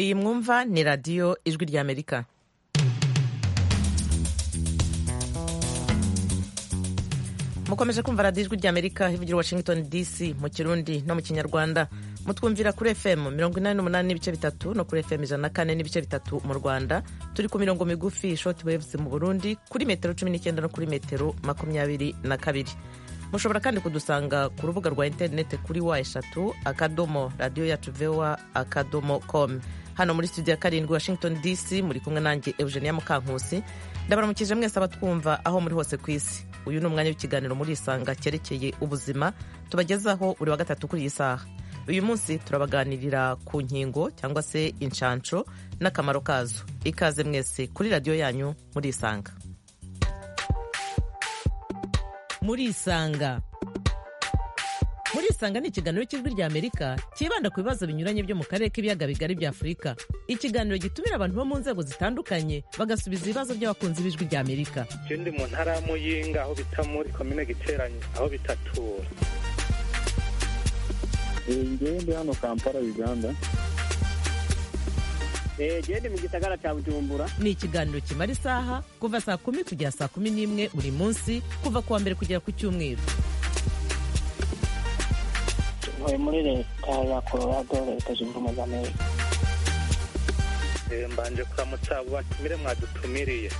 iyi mwumva ni radiyo ijwi ry'amerika mukomeje kumva radiyo ijwi ry'amerika ivugira washington dc mu kirundi no mu kinyarwanda mutwumvira kuri fm mirongo inani n'umunani n'ibice bitatu no kuri fm ijana na kane n'ibice bitatu mu rwanda turi ku mirongo migufi short waves mu burundi kuri metero cumi n'icyenda no kuri metero makumyabiri na kabiri mushobora kandi kudusanga ku rubuga rwa interinete kuri wa eshatu akadomo radiyo yacu vewa akadomo com hano muri studio ya karindwi washington dc muri kumwe nanjye eugenia mukankusi ndabaramukije mwese abatwumva aho muri hose ku isi uyu ni umwanya w'ikiganiro muri isanga cyerekeye ubuzima tubagezaho buri wa gatatu kuri iyi saha uyu munsi turabaganirira ku nkingo cyangwa se inshansho n'akamaro kazo ikaze mwese kuri radiyo yanyu muri isanga muri isanga muri isanga ni ikiganiro cy'ijwi rya amerika cyibanda ku bibazo binyuranye byo mu karere k'ibiyaga bigari bya afurika ikiganiro gitumira abantu bo mu nzego zitandukanye bagasubiza ibibazo by'abakunzi b'ijwi rya amerika ndi mu ntara ya muyinga aho bita muri komine giteranye aho bitatura ngende hano kampala uganda gende mu gisagara cya bujumbura ni ikiganiro kimara isaha kuva saa kumi kugera saa kumi n'imwe buri munsi kuva ku wa mbere kugera ku cyumweru tuvuye muri leta ya colorado leta zunze ubumwe za amerika mbanje kuramutsa batumire mwadutumiriye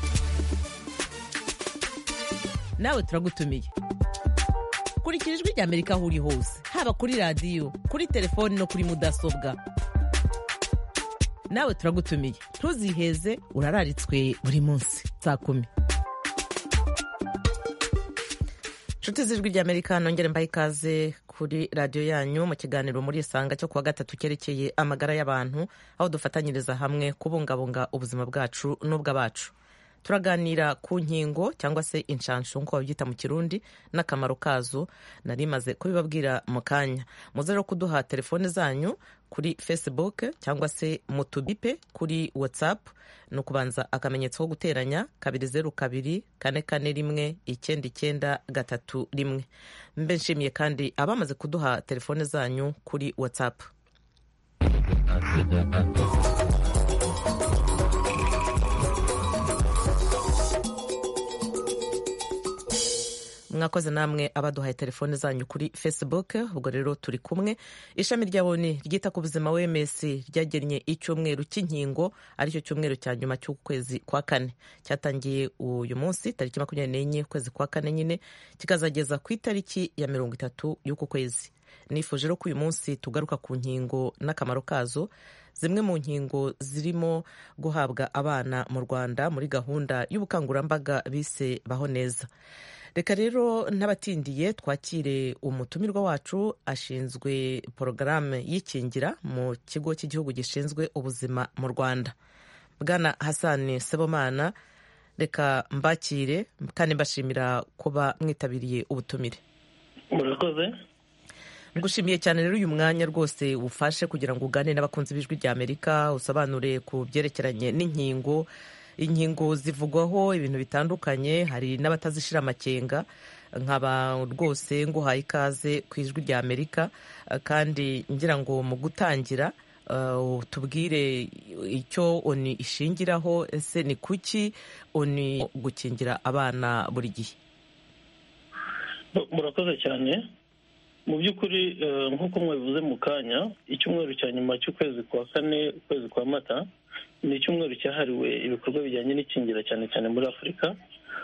nawe turagutumiye kurikira ijwi rya amerika aho uri hose haba kuri radiyo kuri telefoni no kuri mudasobwa nawe turagutumiye ntuziheze urararitswe buri munsi saa kumi nshuti z'ijwi rya amerika nongere mbahe ikaze kuri radiyo yanyu mu kiganiro muri isanga cyo kuwa gatatu cyerekeye amagara y'abantu aho dufatanyiriza hamwe kubungabunga ubuzima bwacu n'ubw'abacu turaganira ku nkingo cyangwa se inshanshu nk'uko babyita mu kirundi n'akamaro kazo nari maze kubibabwira mu kanya muze rero kuduha telefone zanyu kuri facebook cyangwa se mu tubipe kuri whatsapp ni ukubanza akamenyetso ko guteranya kabiri zeru kabiri kane kane rimwe icyenda icyenda gatatu rimwe mbe nshimiye kandi abamaze kuduha telefone zanyu kuri whatsapp mwakoze namwe abaduhaye telefone zanyu kuri facebook ubwo rero turi kumwe ishami rya boni ryita ku buzima wms ryagennye icyumweru cy'inkingo aricyo cyumweru cya nyuma cy'ukwezi kwa kane cyatangiye uyu munsi tariki makumyabiri n'enye ukwezi kwa kane nyine kikazageza ku itariki ya mirongo itatu y'uku kwezi nifuje rero ko uyu munsi tugaruka ku nkingo n'akamaro kazo zimwe mu nkingo zirimo guhabwa abana mu rwanda muri gahunda y'ubukangurambaga bise baho neza reka rero n'abatindiye twakire umutumirwa wacu ashinzwe porogaramu y'ikingira mu kigo cy'igihugu gishinzwe ubuzima mu rwanda bwana hasani sebomana reka mbakire kandi mbashimira kuba mwitabiriye ubutumire murakoze ngushimiye cyane rero uyu mwanya rwose ufashe kugira ngo ugane n'abakunzi b'ijwi rya amerika usobanure ku byerekeranye n'inkingo inkingo zivugwaho ibintu bitandukanye hari n'abatazishyira amakenga nkaba rwose nguhaye ikaze ku ijwi rya amerika kandi ngira ngo mu gutangira tubwire icyo oni ishingiraho ese ni kuki oni gukingira abana buri gihe murakoze cyane mu by'ukuri nk'uko mwabivuze mu kanya icyumweru cya nyuma cy'ukwezi kwa kane ukwezi kwa mata ni icyumweru cyahariwe ibikorwa bijyanye n'ikingira cyane cyane muri afurika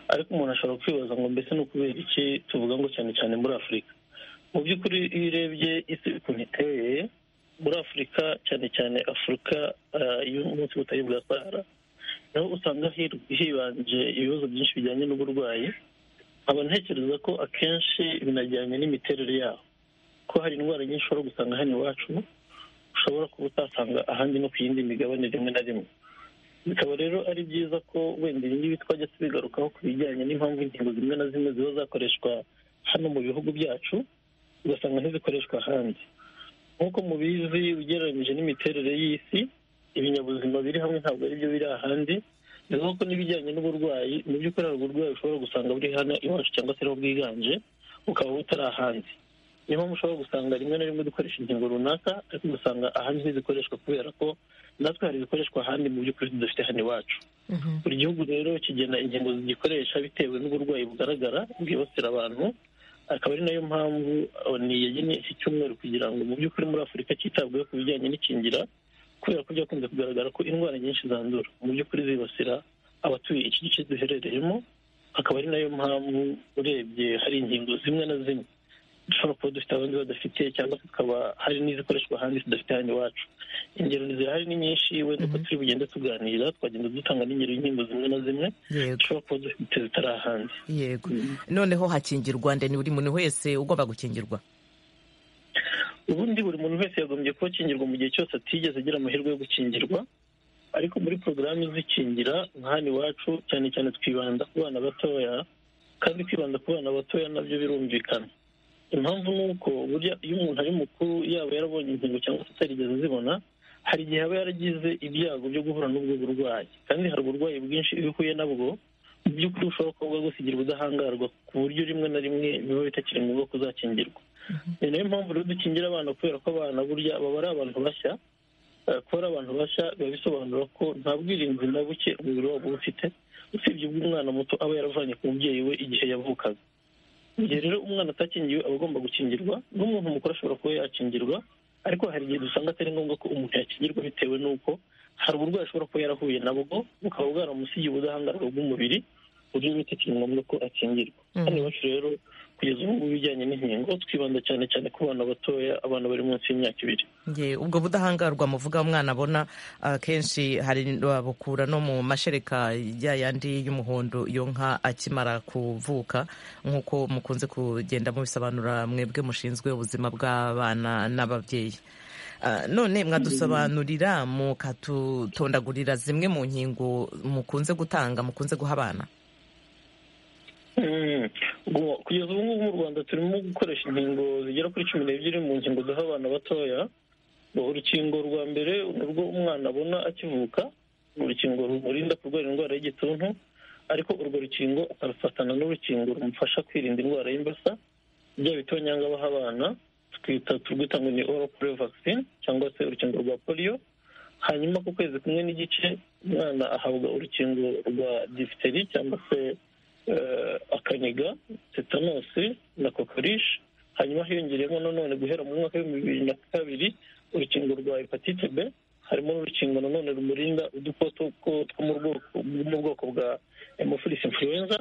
ariko umuntu ashobora kwibaza ngo mbese ni ukubera iki tuvuga ngo cyane cyane muri afurika mu by'ukuri iyo urebye isi ukuntu iteye muri afurika cyane cyane afurika y'umunsi butari bwa sahara naho usanga hibanje ibibazo byinshi bijyanye n'uburwayi nkaba ntekereza ko akenshi binajyanye n'imiterere yaho ko hari indwara nyinshi ushobora gusanga hano iwacu ushobora kuba utasanga ahandi no ku yindi migabane rimwe na rimwe bikaba rero ari byiza ko wenda ibi ngibi twajya tubigarukaho ku bijyanye n'impamvu inkingo zimwe na zimwe ziba zakoreshwa hano mu bihugu byacu ugasanga ntizikoreshwa ahandi nk'uko mubizi ugereranyije n'imiterere y'isi ibinyabuzima biri hamwe ntabwo ari byo biri ahandi ni ngombwa ko n'ibijyanye n'uburwayi mu by'ukuri hari uburwayi ushobora gusanga buri hano iwacu cyangwa se ariho bwiganje bukaba butari ahandi niyo mpamvu ushobora gusanga rimwe na rimwe dukoresha ingingo runaka ariko ugasanga ahandi ntizikoreshwa kubera ko natwe hari ibikoreshwa ahandi mu by'ukuri tudafite hano iwacu buri gihugu rero kigena ingingo zigikoresha bitewe n'uburwayi bugaragara bwibasira abantu akaba ari nayo mpamvu oni yagennye iki cyumweru kugira ngo mu by'ukuri muri afurika cyitabweho ku bijyanye n'ikingira kubera ko byakunze kugaragara ko indwara nyinshi zandura mu by'ukuri zibasira abatuye iki gice duherereyemo akaba ari nayo mpamvu urebye hari ingingo zimwe na zimwe dushobora kuba dufite abandi badafite cyangwa tukaba hari n'izikoreshwa ahandi tudafite hano iwacu ingero zirahari ni nyinshi wenda uko turi bugende tuganira twagenda dutanga n'ingero y'inkingo zimwe na zimwe yego dushobora kuba dufite zitari ahandi yego noneho hakingirwa ndende buri muntu wese ugomba gukingirwa ubundi buri muntu wese yagombye kuba akingirwa mu gihe cyose atigeze agira amahirwe yo gukingirwa ariko muri porogaramu izikingira nka hano iwacu cyane cyane twibanda ku bana batoya kandi kwibanda ku bana batoya nabyo birumvikana impamvu ni uko burya iyo umuntu ari mukuru yaba yarabonye inkingo cyangwa se atarigeze azibona hari igihe aba yaragize ibyago byo guhura n'ubwo burwayi kandi hari uburwayi bwinshi iyo uhuye nabwo mu by'ukuri bushobora kuba bwagusigira ubudahangarwa ku buryo rimwe na rimwe biba bitakiri ngombwa kuzakingirwa ni nayo mpamvu rero dukingira abana kubera ko abana burya baba ari abantu bashya Eh, kuba ari abantu bashya biba bisobanura ko nta bwirinzi na buke umubiri wabo uba ufite usibye ubw'umwana muto aba yaravanye ku mubyeyi we igihe yavukaga mu gihe rero umwana atakingiwe aba agomba gukingirwa n'umuntu mukuru ashobora kuba yakingirwa ariko hari igihe dusanga atari ngombwa ko umuntu yakingirwa bitewe n'uko hari uburwayi ashobora kuba yarahuye nabwo bukaba bwaramusigiye ubudahangarwa bw'umubiri ku buryo bitakiri ngombwa ko akingirwa Mhm. hano iwacu rero kugeza ubu ngubu ibijyanye n'inkingo twibanda cyane cyane ku bana batoya abana bari munsi y'imyaka ibiri Nge, ubwo budahangarwa muvuga umwana abona akenshi hari babukura no mu mashereka ya yandi y'umuhondo iyo nka akimara kuvuka nk'uko mukunze kugenda mubisobanura mwebwe mushinzwe ubuzima bw'abana n'ababyeyi Ah, none mwadusobanurira mukatutondagurira zimwe mu nkingo mukunze gutanga mukunze guha abana Mm. Ubu- kugeza ubu ngubu mu rwanda turimo gukoresha inkingo zigera kuri cumi n'ebyiri mu nkingo duha abana batoya urukingo rwa mbere ni urwo umwana abona akivuka ni urukingo rumurinda kurwara indwara y'igituntu ariko urwo rukingo akarufatana n'urukingo rumufasha kwirinda indwara y'imbasa bya bitonyanga baha abana twita turwita ngo ni oral polio vaccine cyangwa se urukingo rwa polio hanyuma ku kwezi kumwe n'igice umwana ahabwa urukingo rwa diphtheria cyangwa se eh, akaniga tetanosi na kokorishi hanyuma hiyongereyemo nanone guhera mu mwaka w'ibihumbi bibiri na kabiri urukingo rwa hepatite b harimo n'urukingo nanone rumurinda udukoko two- two mu bwoko- mu bwoko bwa hemophilus influenza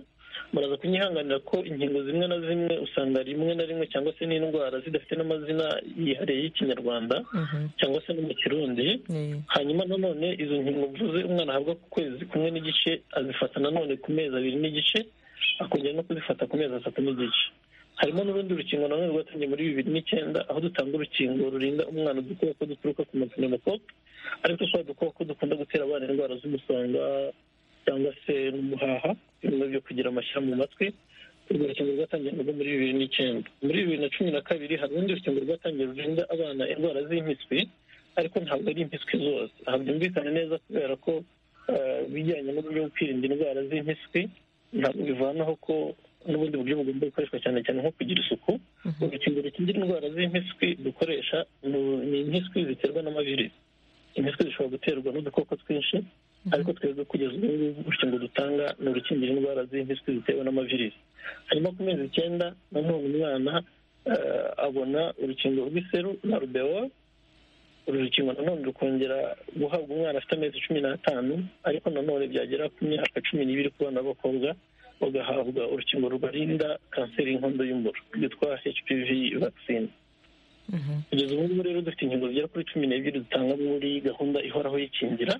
muraza kunyihanganira ko inkingo zimwe na zimwe usanga rimwe na rimwe cyangwa se n'indwara zidafite n'amazina yihariye y'ikinyarwanda Mhm. cyangwa se no mu kirundi Eh, hanyuma nanone izo nkingo mvuze umwana ahabwa ku kwezi kumwe n'igice azifata nanone ku mezi abiri n'igice akongera no kuzifata ku mezi atatu n'igice harimo n'urundi rukingo nanone rwatangiye muri bibiri n'icyenda aho dutanga urukingo rurinda umwana udukoko duturuka ku mapinemokope ariko twa dukoko dukunda gutera abana indwara z'umusonga cyangwa se n'umuhaha bimwe byo kugira amashyira mu matwi urwo rukingo rwatangiye narwo muri bibiri n'icyenda muri bibiri na cumi na kabiri hari urundi rukingo rwatangiye rurinda abana indwara z'impiswi ariko ntabwo ari impiswi zose aha byumvikana neza kubera ko eh, ibijyanye n'uburyo bwo kwirinda indwara z'impiswi ntabwo bivanaho ko n'ubundi buryo bugomba gukoreshwa cyane cyane nko kugira isuku Mhm. urukingo rukingira indwara z'impiswi dukoresha ni- ni impiswi ziterwa n'amavirisi impiswi zishobora guterwa n'udukoko twinshi ariko twebwe kugeza ubu ngubu urukingo dutanga ni urukingira indwara z'impiswi zitewe n'amavirisi hanyuma ku mezi icyenda nanone umwana eh, abona urukingo rw'iseru na rubewa uru rukingo nanone rukongera guhabwa umwana afite amezi cumi n'atanu ariko nanone byagera ku myaka cumi n'ibiri ku bana b'abakobwa bagahabwa urukingo rubarinda kanseri y'inkondo y'umura rwitwa hpv vaccine mhm. kugeza ubu ngubu rero dufite inkingo zigera kuri cumi n'ebyiri dutanga muri gahunda ihoraho y'ikingira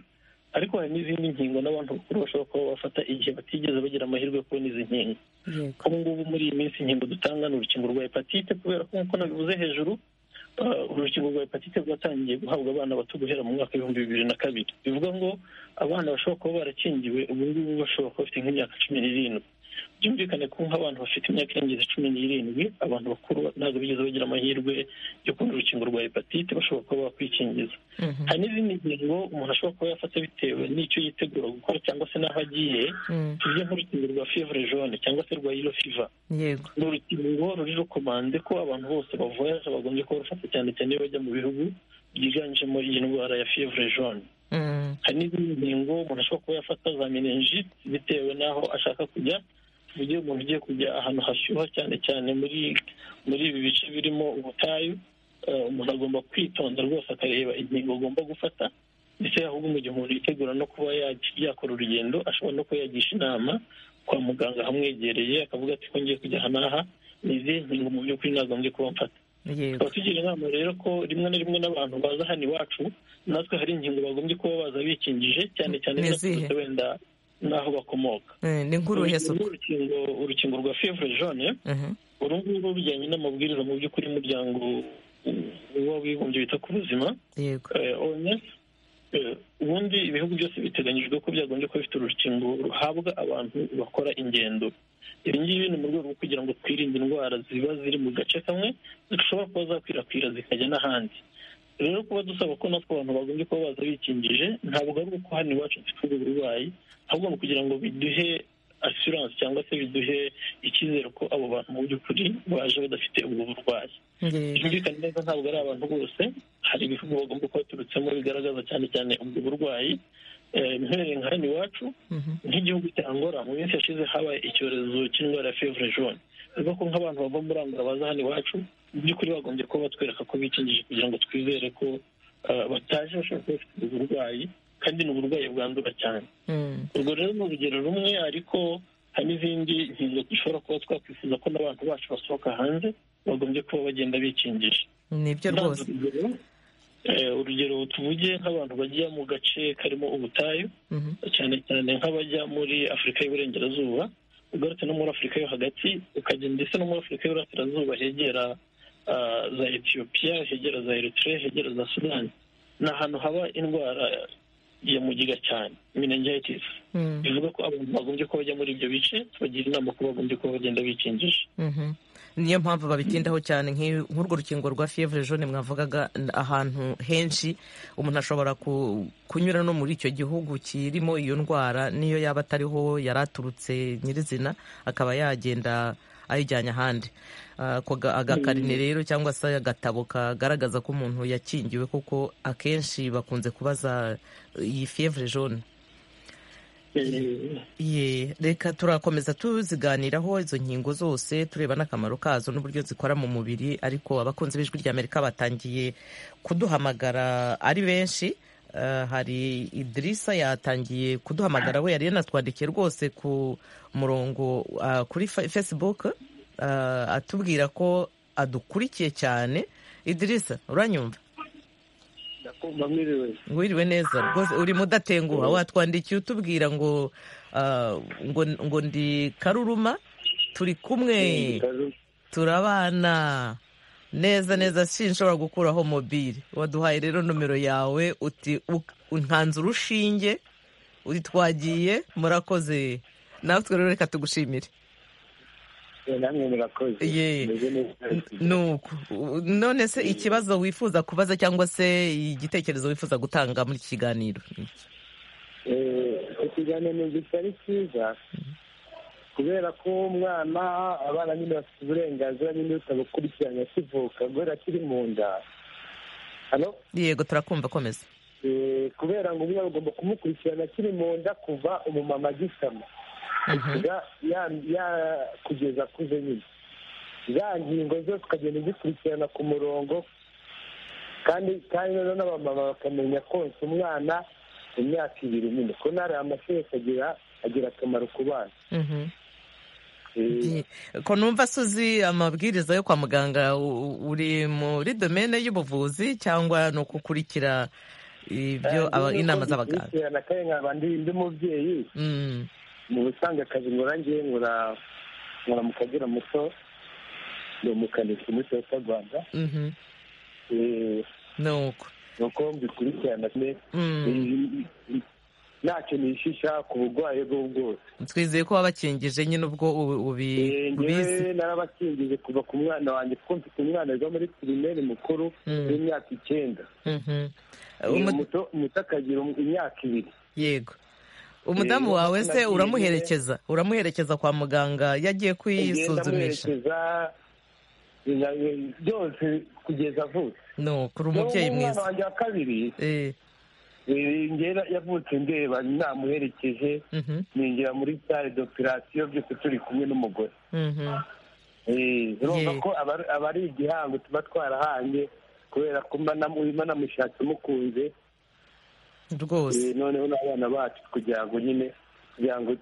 ariko hari n'izindi nkingo n'abantu bakuru bashobora kuba bafata igihe batigeze bagira amahirwe yo kubona izi nkingo yego ubu ngubu muri iyi minsi inkingo dutanga ni urukingo rwa hepatite kubera ko nk'uko nabivuze hejuru ah, uru rukingo rwa hepatite rwatangiye guhabwa abana bato guhera mu mwaka w'ibihumbi bibiri na kabiri bivuga ngo abana bashobora kuba barakingiwe ubu ngubu bashobora kuba bafite nk'imyaka cumi n'irindwi byumvikane ko nk'abantu bafite imyaka irengeje cumi n'irindwi abantu bakuru ntabwo bigeze bagira amahirwe yo kubona urukingo rwa hepatite bashobora kuba bakwikingiza hari n'izindi ngingo umuntu ashobora kuba yafata bitewe n'icyo yitegura gukora cyangwa se n'aho agiye tuvuge nk'urukingo rwa fevre jaune cyangwa se rwa yellow fever yego ni urukingo ruri rukomande ko abantu bose bavoyaje bagombye kuba bafata cyane cyane iyo bajya mu bihugu byiganjemo iyi ndwara ya fevre jaune Mm. hari n'izindi ngingo umuntu ashobora kuba yafata za meningite bitewe n'aho ashaka kujya tuvuge umuntu ugiye kujya ahantu hashyuha cyane cyane muri muri ibi bice birimo ubutayu eh, umuntu agomba kwitonda rwose akareba ingingo agomba gufata ndetse ahubwo mu gihe umuntu yitegura no kuba yaj- yakora urugendo ashobora no kuba yagisha inama kwa muganga ahamwegereye akavuga ati ko ngiye kujya aha n'aha ni izi ngingo mu by'ukuri nagombye kuba mfata yego tukaba tugira inama rero ko rimwe na rimwe n'abantu baza hano iwacu natwe hari ingingo bagombye kuba baza bikingije cyane cyane Ni n'abaturutse izihe? wenda n'aho bakomoka Eh, ni nk'uruhe urukingo suku urukingo- urukingo rwa fevre jaune Mhm. uru nguru bijyanye n'amabwiriza mu by'ukuri umuryango w'abibumbye wita ku buzima yego eh, OMS eh, ubundi ibihugu byose biteganyijwe ko byagombye kuba bifite urukingo ruhabwa abantu bakora ingendo ibi ngibi ni mu rwego rwo kugira ngo twirinde indwara ziba ziri mu gace kamwe zishobora kuba zakwirakwira zikajya n'ahandi rero kuba dusaba ko natwe abantu bagombye kuba baza bikingije ntabwo ari uko hano iwacu dufite uburwayi ahubwo ni ukugira ngo biduhe asiranse cyangwa se biduhe icyizere ko abo bantu mu by'ukuri baje badafite ubwo burwayi yego byumvikane neza ntabwo ari abantu bose hari ibihugu bagomba kuba baturutsemo bigaragaza cyane cyane ubwo burwayi Eh, mpereye nka hano iwacu Mhm. nk'igihugu cya angola mu minsi yashize habaye icyorezo cy'indwara ya fevre jaune bivuga ko nk'abantu bava muri angola baza hano iwacu mu by'ukuri bagombye kuba batwereka ko bikingije kugira ngo twizere ko eh, bataje bashobora kuba bafite ubwo burwayi kandi ni uburwayi bwandura cyane Mm. urwo rero ni urugero rumwe ariko hari n'izindi ngingo dushobora kuba twakwifuza ko n'abantu bacu basohoka hanze bagombye kuba bagenda bikingije nibyo rwose Ndanze urugero, eh, urugero tuvuge nk'abantu bajya mu gace karimo ubutayu Mhm. cyane cyane nk'abajya muri afurika y'uburengerazuba ugarutse no muri afurika yo hagati ukajya ndetse no muri afurika y'uburasirazuba hegera ah, za etiyopiya hegera za eritrea hegera za sudani ni ahantu haba indwara ya mugiga cyane meningitis Mm. bivuga ko abantu bagombye kuba bajya muri ibyo bice tubagira inama ko bagombye kuba bagenda bikingisha Mhm. niyo mpamvu babitindaho cyane nk'i- nk'urwo rukingo rwa fevre jaune mwavugaga n- ahantu henshi umuntu ashobora ku- kunyura no muri icyo gihugu kirimo iyo ndwara niyo yaba atariho yari aturutse nyirizina akaba yagenda ayijyanye ahandi Ah, ako ga- agakarine rero cyangwa se agatabo kagaragaza ko umuntu yakingiwe kuko akenshi bakunze kubaza iyi fevre jaune Eh, Ye, reka turakomeza tuziganiraho izo nkingo zose tureba n'akamaro kazo n'uburyo zikora mu mubiri ariko abakunzi b'ijwi ry'amerika batangiye kuduhamagara ari benshi Eh, hari idirisa yatangiye kuduhamagara we yari yanatwandikiye rwose ku murongo ah, kuri Fa- facebook ah, atubwira ko adukurikiye cyane idirisa uranyumva ndakumva mwiriwe wiriwe neza rwose urimo udatenguha watwandikiye utubwira ngo ah, ngo ngo ndi karuruma turi kumwe turabana neza neza sinshobora gukuraho mobile waduhaye rero nomero yawe uti u- nkanze urushinge uti twagiye murakoze natwe rero reka tugushimire namwe murakoze Ye. Meze neza. nuko u- none se ikibazo wifuza kubaza cyangwa se igitekerezo wifuza gutanga muri iki kiganiro Eh, ikiganiro gitari cyiza kubera ko umwana abana nyine bafite uburenganzira nyine butabukurikiranye akivuka guhera akiri mu nda hano yego turakumva komeza Eh, kubera ngo umwana ugomba kumukurikirana akiri mu nda kuva umumama agisama Mhm. ya- ya- ya- kugeza akuze nyine za ngingo zose ukagenda uzikurikirana ku murongo kandi kandi noneho n'abamama bakamenya konsa umwana mu myaka ibiri nyine ko ntari amategeko agira agira akamaro ku bana Mhm. Eh, Ye. ko numva se uzi amabwiriza yo kwa muganga u- u- uri muri domene y'ubuvuzi cyangwa ni ukukurikira ibyo aba- kandi inama nuko z'abaganga uzikurikirana kandi nkaba ndi ndi mubyeyi Mm. mu busanzwe akazi nkora ngiye nkora nkora mu kagera muto ni umukanishi muri toyota rwanda Mhm. Eh, ni uko ni uko mbikurikirana Mm. Eh, ntacyo nishisha ku burwayi bwo bwose twizeye ko wabakingije nyine ubwo ubu- ubi- Eh, ubizi njyewe narabakingije kuva ku mwana wanjye kuko mfite umwana wiga muri pirimeri mukuru Mm. w'imyaka icyenda Mhm. Umu- umuto umuto akagira um- imyaka ibiri yego umudamu Eh, wawe se nagiye- uramuherekeza uramuherekeza kwa muganga yagiye ngenda kwisuzumisha amuherekeza ina- byose kugeza avutse no kuri umubyeyi N'ubu umwana mwiza wanjye wa kabiri Eh, eh, ngera yavutse ndeba namuherekeje mhm, ninjira muri sale d'operation byose turi kumwe n'umugore mhm. Eh, urumva Ye. ko aba- aba ari igihango tuba twarahanye kubera ko mba namu- mba namushatse mukunze rwose Eh, noneho n'abana bacu kugira ngo nyine kugira ngo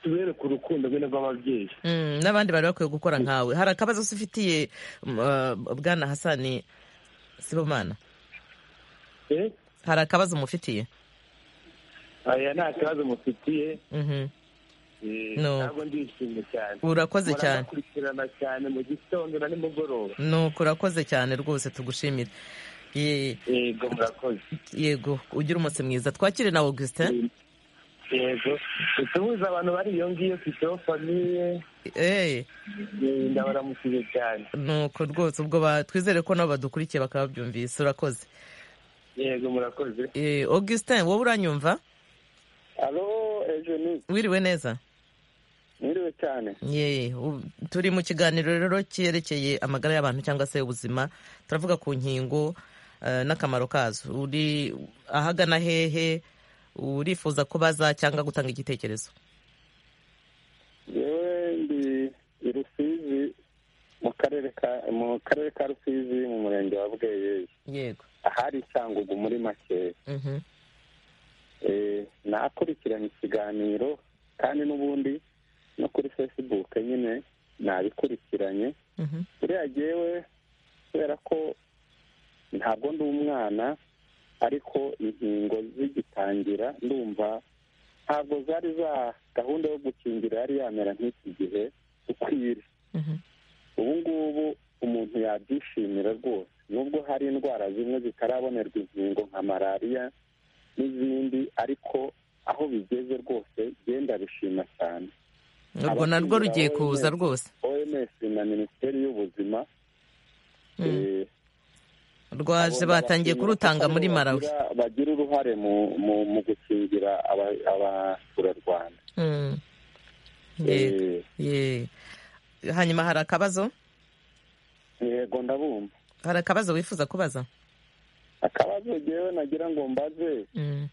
tubereke urukundo rwe rw'ababyeyi Mm, n'abandi bari bakwiye gukora nkawe hari akabazo se ufitiye m- uh, bwana hasani sibomana Eh, hari akabazo mufitiye aya nta kibazo mufitiye Mhm. eh, No. ntabwo ndishimye cyane urakoze cyane murakurikirana cyane mu gitondo na nimugoroba nuko urakoze cyane rwose tugushimire Ye- yego murakoze yego ugire umunsi mwiza twakire na augustin yego utubuze abantu bariyongiye ufiteho famiye Eh, eh, ndabaramukiye cyane nuko rwose ubwo ba- twizere ko nabo badukurikiye bakaba babyumvise urakoze yego murakoze Eh, augustin wowe uranyumva alo ejeni wiriwe neza mwiriwe cyane Ye, u- turi mu kiganiro rero cyerekeye amagara y'abantu cyangwa se ubuzima turavuga ku nkingo eh, n'akamaro kazo uri ahagana hehe urifuza kubaza cyangwa gutanga igitekerezo yewe ndi i rusizi mu karere ka mu karere ka rusizi mu murenge wa bweyeye yego ahari isangugu muri makeya Mhm. Eh, nakurikirana ikiganiro kandi n'ubundi no kuri facebook nyine nabikurikiranye Mhm. buriya jyewe kubera ko ntabwo ndi umwana ariko inkingo zigitangira ndumva ntabwo zari za gahunda yo gukingira yari yamera nk'iki gihe ukwiriye Mhm. ubu ngubu umuntu yabyishimira rwose nubwo hari indwara zimwe zitarabonerwa inkingo nka malariya n'izindi ariko aho bigeze rwose genda bishima cyane urwo narwo Abakingira rugiye wowe kuza neza. rwose oms na minisiteri y'ubuzima Mm. eh, rwaje abo batangiye bakingira kurutanga kuko muri nibo marawi bagira- bagira uruhare mu mu, mu gukingira aba- abaturarwanda Mm. Ye- Eh, ye. hanyuma hari akabazo yego ndabumva hari akabazo wifuza kubaza akabazo jewe nagira ngo mbaze Mm.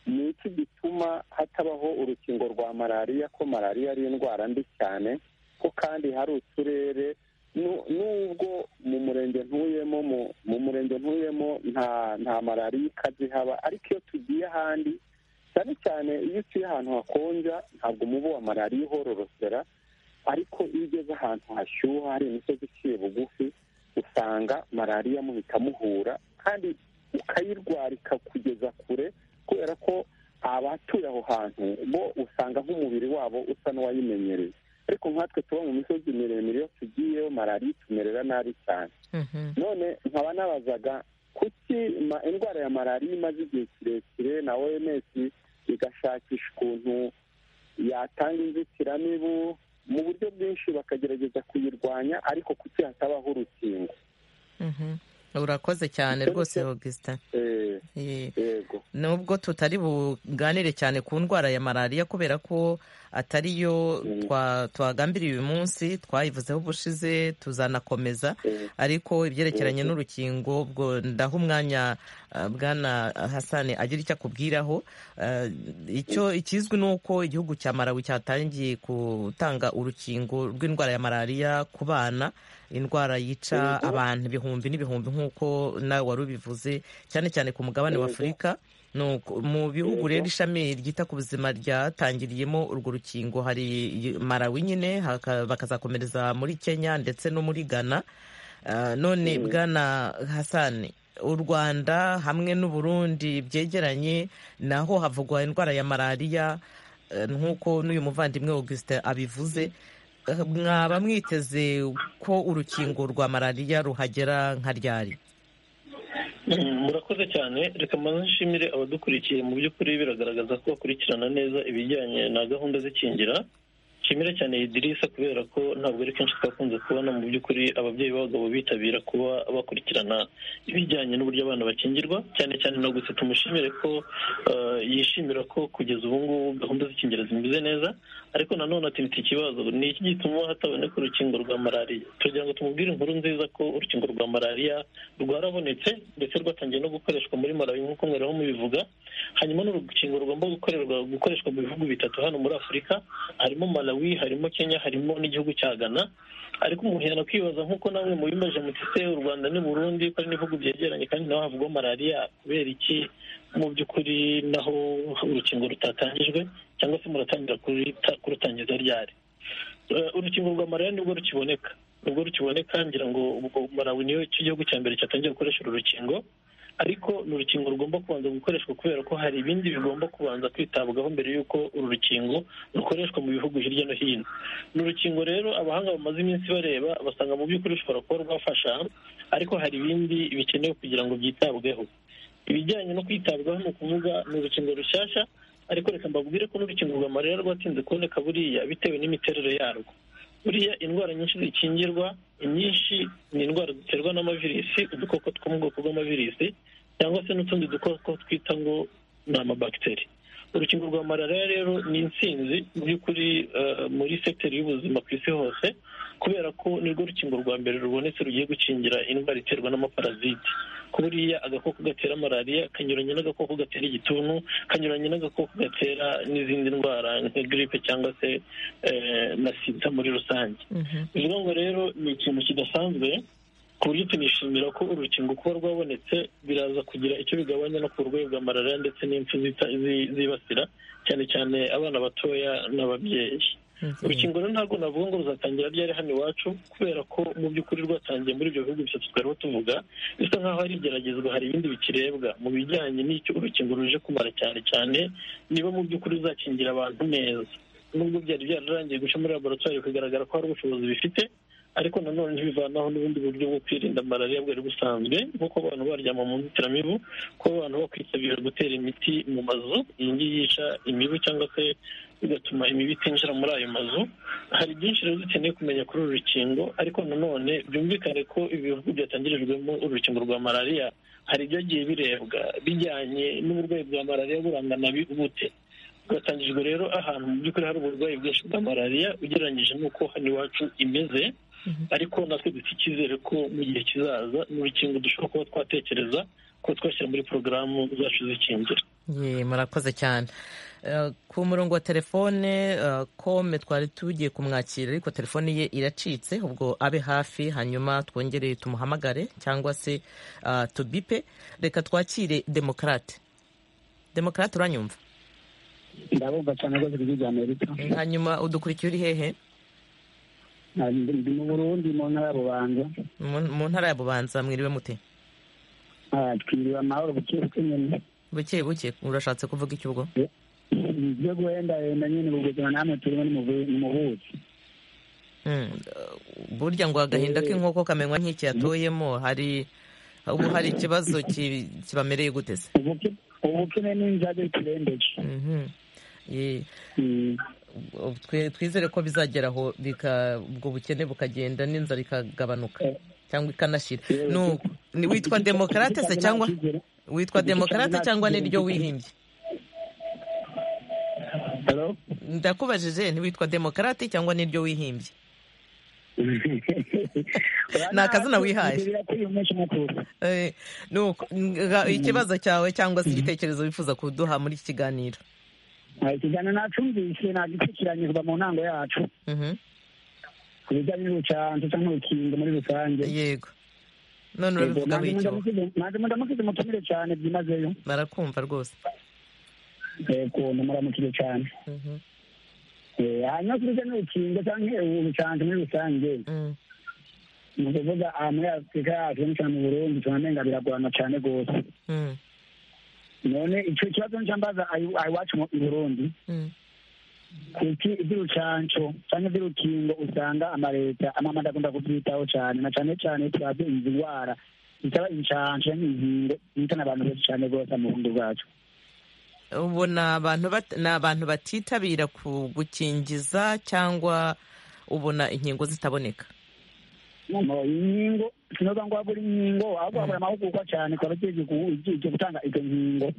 ni iki gituma hatabaho urukingo rwa malariya ko malariya ari indwara mbi cyane ko kandi hari uturere nu- nubwo mu murenge ntuyemo mu- mu murenge ntuyemo nta nta malariya ikaze ihaba ariko iyo tugiye ahandi cyane cyane iyo utuye ahantu hakonja ntabwo umubu wa malariya uhororokera ariko iyo ugeze ahantu hashyuha hari imisozi iciye bugufi usanga malariya muhita muhura kandi ukayirwara ikakugeza kure kubera ko abatuye aho hantu bo usanga nk'umubiri wabo usa n'uwayimenyereye ariko nkatwe tuba mu misozi miremire iyo tugiyeyo malariya itumerera nabi cyane Mhm. none nkaba nabazaga kuki ma- indwara ya malariya imaze igihe kirekire na oms igashakisha ukuntu yatanga inzitiramibu mu buryo bwinshi bakagerageza kuyirwanya ariko kuki hatabaho urukingo Mhm. urakoze cyane Icyo rwose nicyo- augustin Eh, Ye. yego nubwo tutari buganire cyane ku ndwara ya malariya kubera ko atari yo Mm. twa- twagambiriye uyu munsi twayivuzeho ubushize tuzanakomeza Eh, ariko ibyerekeranye Mhm. n'urukingo bwo ndaha umwanya uh, bwana hasani agira icyo akubwiraho Uh, icyo ikizwi ni uko igihugu cya marawi cyatangiye gutanga urukingo rw'indwara ya malariya ku bana indwara yica Mhm. abantu ibihumbi n'ibihumbi nk'uko nawe wari ubivuze cyane cyane ku mugabane wa Mhm. afurika ni uko mu bihugu Mhm. rero ishami ryita ku buzima ryatangiriyemo urwo rukingo hari marawi nyine haka- bakazakomereza muri kenya ndetse no muri ghana Uh, none Mhm. bwana hasani u rwanda hamwe n'u burundi byegeranye naho havugwa indwara ya malariya eh, nk'uko n'uyu muvandimwe augustin abivuze Eh, mwaba mwiteze ko urukingo rwa malariya ruhagera nka ryari murakoze cyane reka mbanze nshimire abadukurikiye mu by'ukuri biragaragaza ko bakurikirana neza ibijyanye na gahunda z'ikingira nshimira cyane idirisa kubera ko ntabwo ari kenshi twakunze kubona mu by'ukuri ababyeyi b'abagabo bitabira kuba bakurikirana ibijyanye n'uburyo abana bakingirwa cyane cyane no gusa tumushimire ko eh, yishimira ko kugeza ubu ngubu gahunda z'ikingira zimeze neza ariko nanone ati mfite ikibazo ni iki gituma hataboneka urukingo rwa malariya tugira ngo tumubwire inkuru nziza ko urukingo rwa malariya rwarabonetse ndetse rwatangiye no gukoreshwa muri malawi nk'uko mwarimu mubivuga hanyuma n'urukingo rugomba gukorerwa gukoreshwa mu bihugu bitatu hano muri afurika harimo malawi harimo kenya harimo n'igihugu cya ghana ariko umuntu yanakwibaza nk'uko namwe mubimeje mutise u rwanda n'u burundi ko ari n'ibihugu byegeranye kandi naho havugwa malariya kubera iki mu by'ukuri naho urukingo rutatangijwe cyangwa se muratangira kuruta- kurutangiza ryari Eh, urukingo rwa malariya nibwo rukiboneka nibwo rukiboneka ngira ngo ubwo malawi niyo cyo gihugu cya mbere cyatangiye gukoresha uru rukingo ariko ni urukingo rugomba kubanza gukoreshwa kubera ko hari ibindi bigomba kubanza kwitabwaho mbere y'uko uru rukingo rukoreshwa mu bihugu hirya no hino ni urukingo rero abahanga bamaze iminsi bareba basanga mu by'ukuri rushobora kuba rwafasha ariko hari ibindi bikenewe kugira ngo byitabweho ibijyanye no kwitabwaho ni ukuvuga ni urukingo rushyashya ariko reka mbabwire ko n'urukingo rwa malariya rwatinze kuboneka buriya bitewe n'imiterere yarwo buriya indwara nyinshi zikingirwa inyinshi ni indwara ziterwa n'amavirisi udukoko two mu bwoko bw'amavirisi cyangwa se n'utundi dukoko twita ngo ni amabagiteri urukingo rwa malariya rero ni intsinzi mu by'ukuri eh, muri sekiteri y'ubuzima ku isi hose kubera ko nirwo rukingo rwa mbere rubonetse rugiye gukingira indwara iterwa n'amaparaziti ko buriya agakoko gatera malariya kanyuranye n'agakoko gatera igituntu kanyuranye n'agakoko gatera n'izindi ndwara nka giripe cyangwa se eh, na sida muri rusange Mhm. bivuga ngo rero ni ikintu kidasanzwe ku buryo tunishimira ko uru rukingo kuba rwabonetse biraza kugira icyo bigabanya no ku burwayi bwa malariya ndetse n'impfu zita- zi- zibasira cyane cyane abana batoya n'ababyeyi urukingo rero ntabwo navuga ngo ruzatangira ryari hano iwacu kubera ko mu by'ukuri rwatangiye muri ibyo bihugu bitatu twariho tuvuga bisa nk'aho hari igeragezwa hari ibindi bikirebwa mu bijyanye n'icyo urukingo ruje kumara cyane cyane niba mu by'ukuri ruzakingira abantu neza nubwo byari byararangiye guca muri laboratwari bikagaragara ko hari ubushobozi bifite ariko nanone ntibivanaho n'ubundi buryo bwo kwirinda malariya bwari busanzwe nk'uko abantu baryama mu nzitiramibu kuba abantu bakwitabira gutera imiti mu mazu iyi ngiyi yica imibu cyangwa se bigatuma imibu itinjira muri ayo mazu hari byinshi rero dukeneye kumenya kuri uru rukingo ariko nanone byumvikane ko ibi bihugu byatangirijwemo urukingo rwa malariya hari ibyagiye birebwa bijyanye n'uburwayi bwa malariya burangana bi- bute bwatangijwe rero ahantu mu by'ukuri hari uburwayi bwinshi bwa malariya ugereranyije n'uko hano iwacu imeze ariko natwe dufite icyizere ko mu gihe kizaza ni urukingo dushobora kuba twatekereza ko twashyira muri porogaramu zacu zikingira Ye, murakoze cyane Eh, ku murongo wa telefone eh, kome twari tugiye kumwakira ariko telefone ye iracitse ubwo abe hafi hanyuma twongere tumuhamagare cyangwa se ah, tubipe reka twakire demokarate demokarate uranyumva ndabumva cyane rwose ijwi rya amerika hanyuma udukurikiye uri hehe Nari ndi ndi mu burundi mu ntara ya rubanda mu mu ntara ya bubanza mwiriwe mute Ah, twiriwe amahoro buke buke nyine buke buke urashatse kuvuga iki ubwo ibyo guhendahenda nyine ubu buzima namwe turimo ni mu bu- ni mu buki Mm, burya ngo agahinda k'inkoko kamenywa nk'iki yatoyemo hari ubu hari ikibazo ki- kibamereye gute se Ubuke- ubukene n'inzage turembeje Mhm. Ye, Mm. ubu twe- twizere ko bizagera aho bika- ubwo bukene bukagenda n'inzara ikagabanuka cyangwa ikanashira Yewe, Nuko, ni witwa Igiti- demokarate se igiti cyangwa cyanjye nta cyizere. witwa igiti cyanjye demokarate nta cyangwa cyizere niryo mfite. wihimbye Hello? ndakubajije ntiwitwa demokarate cyangwa niryo wihimbye Ni akazina wihaye. Ibyo birakwiye umunsi mukuru Eh, nuko nga- ikibazo cyawe cyangwa se igitekerezo wifuza kuduha muri iki kiganiro Ah, ikiganiro nacumvise nagikurikiranye kuva mu ntango yacu Mhm. ku bijyanye n'urucanco cyangwa urukingo muri rusange yego none Yego, urabivugaho nanjye icyo ndamusize- nanjye ndamusize mutumire cyane byimazeyo barakumva rwose yego ndamuramukire cyane Mhm. Eh, hanyuma ku bijyanye n'urukingo cyangwa urucanco muri rusange Mm. ni ukuvuga aha muri afurika yacu cyane cyane mu burundi tunamenga biragorana cyane rwose Mm. none icyo kibazo nicyo mbaza ayi- ayiwacu mu i burundi Mm. kuki iby'urucanco cyangwa iby'urukingo usanga amaleta amamada akunda kubyitaho cyane na cyane cyane turabizi indwara itaba inshanje n'inkingo itana abantu benshi cyane rwose mu bundi bwacu ubu ni abantu bat- ni abantu batitabira ku gukingiza cyangwa ubona inkingo zitaboneka Mu- inkingo sinoza ngo habura inkingo ahubwo habura amahugurwa cyane ku bagiye gutanga izo nkingo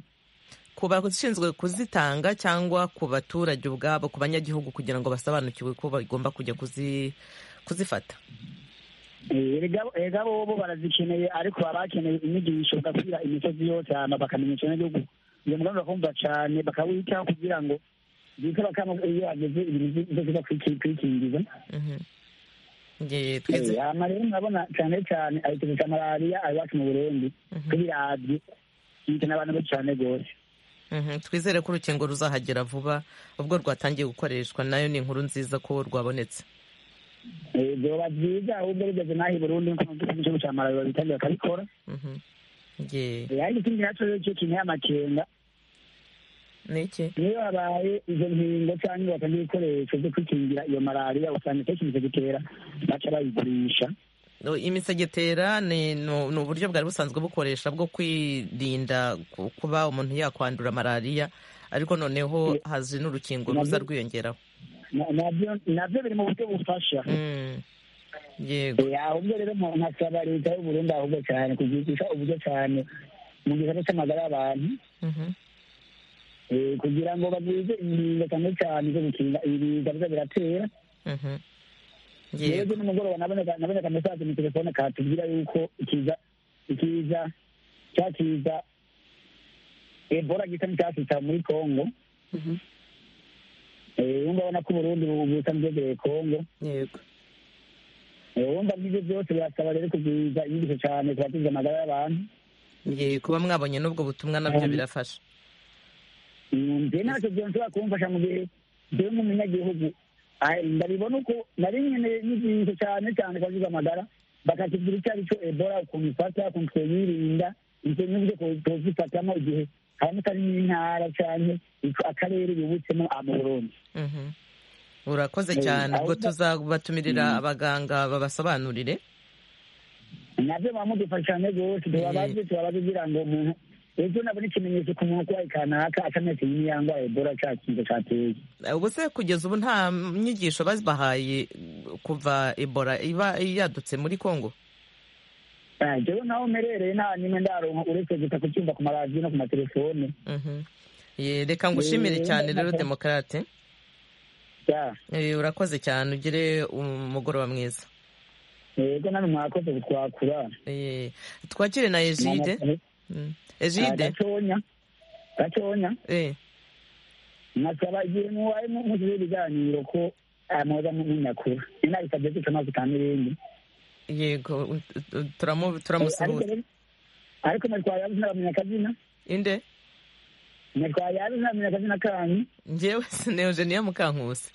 ku bashinzwe kuzitanga cyangwa ku baturage ubwabo ku banyagihugu kugira ngo basobanukirwe ko bagomba kujya kuzi kuzifata Eh, erega erega bobo barazikeneye ariko baba bakeneye inyigisho bagasubira imisozi yose hama bakamenyesha n'igihugu iyo mugambi bakumva cyane bakawitaho kugira ngo bikaba kama iyo ageze ibintu byose bakwiki- kwikingiza Mhm. Nge- Eh, tweze- hama rero murabona cyane cyane ayituzo cya malariya ari iwacu mu burundi tubiravye yitana abantu benshi cyane rwose Mhm. twizere ko urukingo ruzahagera vuba ubwo rwatangiye gukoreshwa nayo ni inkuru nziza ko rwabonetse Eh, vyoba vyiza ahubwo rugeze n'aha i burundi nk'igihugu cya malariya bitangiye bakabikora Mhm. Nge- Eh, ariko ikindi naco rero cyo kinteye amakenga ni iki niyo habaye izo nkingo cyangwa batangira ibikoresho byo kwikingira iyo malariya usanga itariki imaze gutera baca bayigurisha No, imisegetera ni ni u- ni uburyo bwari busanzwe bukoresha bwo kwirinda ku- kuba umuntu yakwandura malariya ariko noneho haje n'urukingo ruza rwiyongeraho Na- nabyo nabyo biri mu buryo bufasha Mm. yego Eh, ahubwo rero mu- nkasaba leta y'uburundi ahubwo cyane kuzigisha uburyo cyane mu gisata cy'amagara y'abantu Mhm. eh, kugira ngo bagwize inkingo cyane cyane zo gukinga ibiza biza biratera Mhm. rero yego ejo nimugoroba naboneka naboneka mesaje mu telefone katubwira yuko ikiza ikiza cya kiza ebola gisa n'icyasitsa muri congo wumva abona ko uburundi busa bwegereye congo yego Eh, wumva ngibyo byose birasaba rero kugwiza inyigisho cyane kubatiza amagara y'abantu Ye, kuba mwabonye n'ubwo butumwa nabyo birafasha Mm, nje ntacyo byonshobora kumfasha mu gihe jyewe nk'umunyagihugu ah, ndabibona uko nari nkeneye inyigisho cyane cyane kubatiza amagara bakatubwira icyo ari cyo ebola ukuntu ifata ukuntu twiyirinda ibyo n'uburyo two- twozifatamo igihe haramutse ari n'intara cyane akarere yubutsemo ah, mu burundi Mhm. urakoze Eh, cyane ubwo ahubwo- tuzabatumirira abaganga babasobanurire nabyo bamudufasha cyane rwose tubabaze tubabaze kugira ngo umuntu ejo nabona ikimenyetso ku muntu urwaye kanaka acametse y'imiyangwa ebola cya kintu cyateye ubu se kugeza ubu nta nyigisho babahaye kuva ebola iba yadutse muri congo Ah, jewe naho merereye nta nyine ndaronka uretse gusa kucyumva ku maradiyo no ku matelefone Mhm. Ye, reka ngushimire Eh, cyane rero nako. demokarate Ya, Eh, urakoze cyane ugire umugoroba mwiza yego nani mwakoze kutwakura Eh, twakire na egide Mm. egide gatonya gatonya Eh, nkasaba igihe mubaye mu- muzize ibiganiro ko ah, mwoza munyakura ninabisabye gusa maze utanga ibindi yego u- u- turamu- Eh, ariko turamusuhuza rero- ariko mwatwaye abuze nabamenya akazina inde mwatwaye abuze nabamenya akazina kanyu njyewe sineogenia mukankusi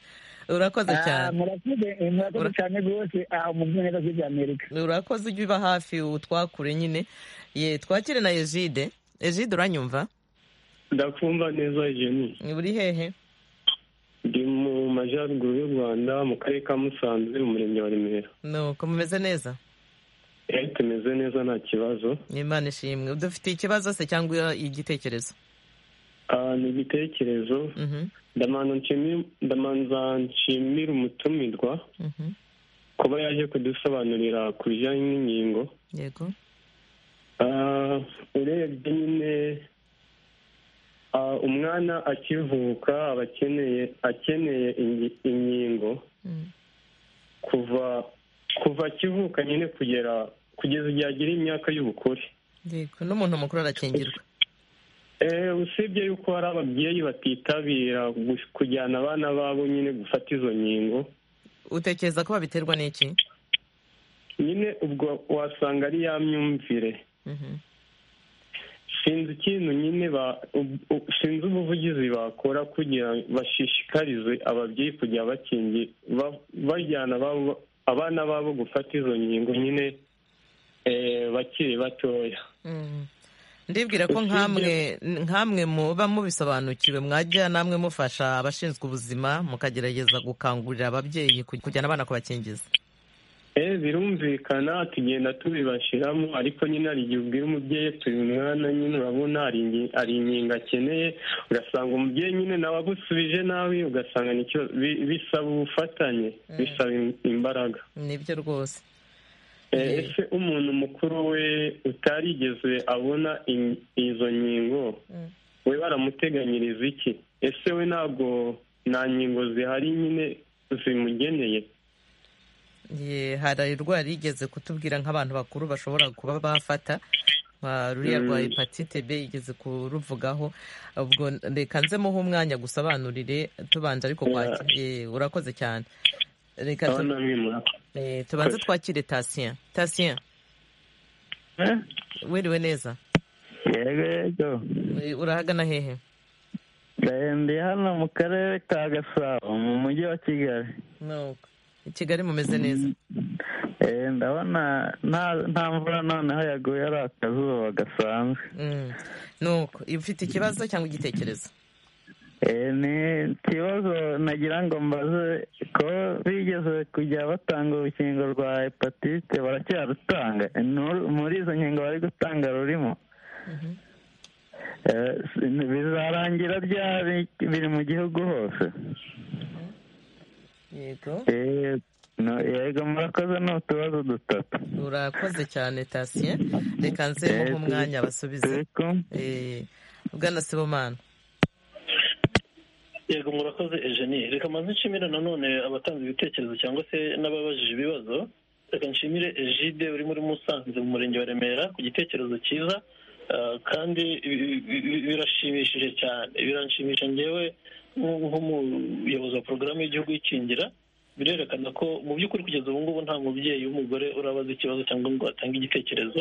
urakoze Ah, cyane murakoze eh, murakoze cyane rwose aho mu bwongereza bw'ibyamerika urakoze ujya uba hafi utwakure nyine ye twakire na egide egide uranyumva ndakumva neza jeni uri hehe ndi mu majyaruguru y'u rwanda mu karere ka musanze mu murenge wa remera nuko mumeze neza Eh, tumeze neza nta kibazo imana ishimwe dufite ikibazo se cyangwa igitekerezo Ah, ni igitekerezo Mhm, ndamanza nshimi- ndamanza nshimira umutumirwa mhm. kuba yaje kudusobanurira ku bijyanye n'inkingo yego Ah, urebye nyine ah, umwana akivuka aba akeneye akeneye ingi- inkingo Mm, kuva kuva akivuka nyine kugera kugeza igihe agira imyaka y'ubukure yego n'umuntu mukuru arakingirwa Eh, usibye yuko hari ababyeyi batitabira gu- kujyana abana babo nyine gufata izo nkingo utekereza ko babiterwa n'iki nyine ubwo wasanga ari ya myumvire Mhm, sinzi ikintu nyine ba- u- u- sinzi ubuvugizi bakora kugira ngo bashishikarize ababyeyi kujya bakingi ba- bajyana ababo- abana babo gufata izo nkingo nyine eh, bakiri batoya mhm. ndibwira ko nkamwe nkamwe muba mubisobanukiwe mwajya namwe mufasha abashinzwe ubuzima mukagerageza gukangurira ababyeyi kuj- kujyana abana kubakingiza birumvikana tugenda tubibashiramo ariko nyine hari igihe ubwira umubyeyi turi umwana nyine urabona hari inkingo akeneye ugasanga umubyeyi nyine nawe agusubije nabi ugasanga nicyo bisaba ubufatanye bisaba imbaraga nibyo rwose ese umuntu mukuru we utarigeze abona izo nkingo we baramuteganyiriza iki ese we ntabwo nta nkingo zihari nyine zimugeneye hari indwara yigeze kutubwira nk'abantu bakuru bashobora kuba bafata ruriya rwa hepatite b igeze kuruvugaho ubwo reka nzemuho umwanya gusobanurire tubanje ariko urakoze cyane reka tubanze twakire tasiya tasiya wiriwe neza urahagana hehe ndi hano mu karere ka gasabo mu mujyi wa kigali kigali mumeze neza ndabona nta mvura noneho yaguye ari akazuba gasanzwe nuko ufite ikibazo cyangwa igitekerezo ni ikibazo nagira ngo mbaze ko bigeze kujya batanga urukingo rwa hepatite baracyarutanga muri izo nkingo bari gutanga rurimo bizarangira ryari biri mu gihugu hose yego yego murakoze ni utubazo dutatu urakoze cyane tasiye reka nzemo nk'umwanya basubize bwana sibomana yego murakoze ejeni reka maze nshimire nanone abatanze ibitekerezo cyangwa se n'ababajije ibibazo reka nshimire ejide urimo uri musanze mu murenge wa remera ku gitekerezo cyiza kandi birashimishije cyane biranshimisha ngewe nk'umuyobozi wa porogaramu y'igihugu y'ikingira birerekana ko mu by'ukuri kugeza ubu ngubu nta mubyeyi w'umugore urabaza ikibazo cyangwa ngo atange igitekerezo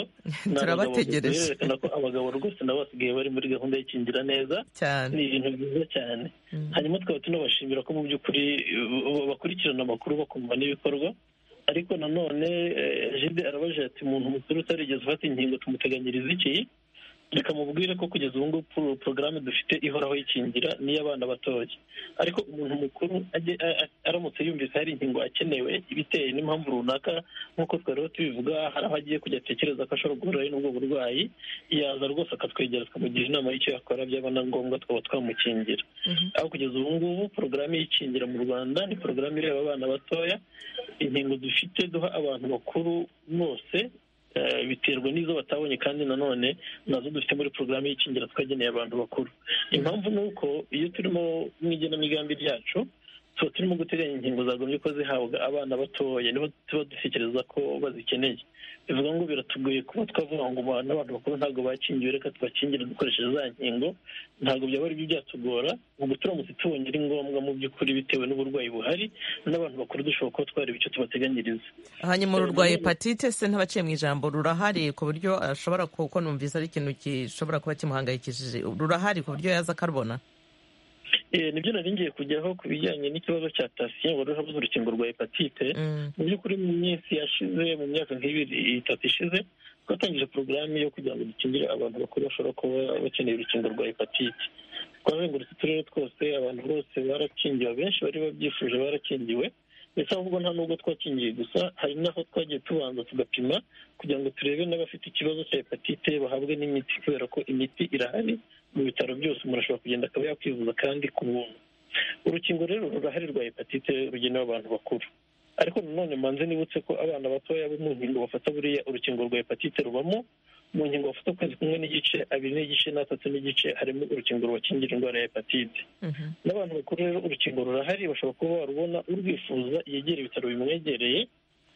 turabategereje birerekana ko abagabo rwose nabo basigaye bari muri gahunda y'ikingira neza ni ibintu byiza cyane hanyuma twaba tunabashimira ko mu by'ukuri bakurikirana amakuru bakumva n'ibikorwa ariko nanone jide arabaje ati umuntu mukuru utarigeze ufata inkingo tumuteganyiriza iki reka mubwire ko kugeza ubu ngubu porogaramu dufite ihoraho yikingira n'iy'abana batoya ariko umuntu mukuru aramutse yumvise hari inkingo akenewe ibiteye n'impamvu runaka nk'uko twariho tubivuga hari aho agiye kujya atekereza ko ashobora guhura n'ubwo burwayi yaza rwose akatwegera tukamugira inama y'icyo yakora byaba na ngombwa twaba twamukingira aho kugeza ubu ngubu porogaramu y'ikingira mu rwanda ni porogaramu ireba abana batoya inkingo dufite duha abantu bakuru bose biterwa n'izo batabonye kandi nanone nazo dufite muri porogaramu y'ikingira twageneye abantu bakuru impamvu ni uko iyo turimo mu igenamigambi ryacu tuba turimo guteganya inkingo zagombye ko zihabwa abana batoya nibo tuba dutekereza ko bazikeneye bivuga ngo biratugoye kuba twavuga ngo n'abantu bakuru ntabwo bakingiwe reka tubakingire dukoresheje za nkingo ntabwo byaba ari byo byatugora ubwo turamutse tubonye ari ngombwa mu by'ukuri bitewe n'uburwayi buhari n'abantu bakuru dushobora kuba twareba icyo tubateganyiriza hanyuma ururwaye hepatite se ntabaciye mu ijambo rurahari ku buryo ashobora kuko numvise ari ikintu gishobora kuba kimuhangayikishije rurahari ku buryo yaza akarubona nibyo nari ngiye kujyaho ku bijyanye n'ikibazo cya tasiyo wari urabuze urukingo rwa hepatite mu by'ukuri mu minsi yashize mu myaka nk'ibiri itatu ishize twatangije porogaramu yo kugira ngo dukingire abantu bakuru bashobora kuba bakeneye urukingo rwa hepatite twazengurutse uturere twose abantu bose barakingiwe abenshi bari babyifuje barakingiwe ndetse ahubwo nta nubwo twakingiye gusa hari n'aho twagiye tubanza tugapima kugira ngo turebe n'abafite ikibazo cya hepatite bahabwe n'imiti kubera ko imiti irahari mu bitaro byose umuntu ashobora kugenda akaba yakwivuza kandi ku buntu urukingo rero rurahari rwa hepatite rugenewe abantu bakuru ariko nanone manze nibutse ko abana batoya bo mu nkingo bafata buriya urukingo rwa hepatite rubamo mu nkingo bafata ukwezi kumwe n'igice abiri n'igice n'atatu n'igice harimo urukingo rubakingira indwara ya hepatite n'abantu bakuru rero urukingo rurahari bashobora kuba barubona urwifuza yegera ibitaro bimwegereye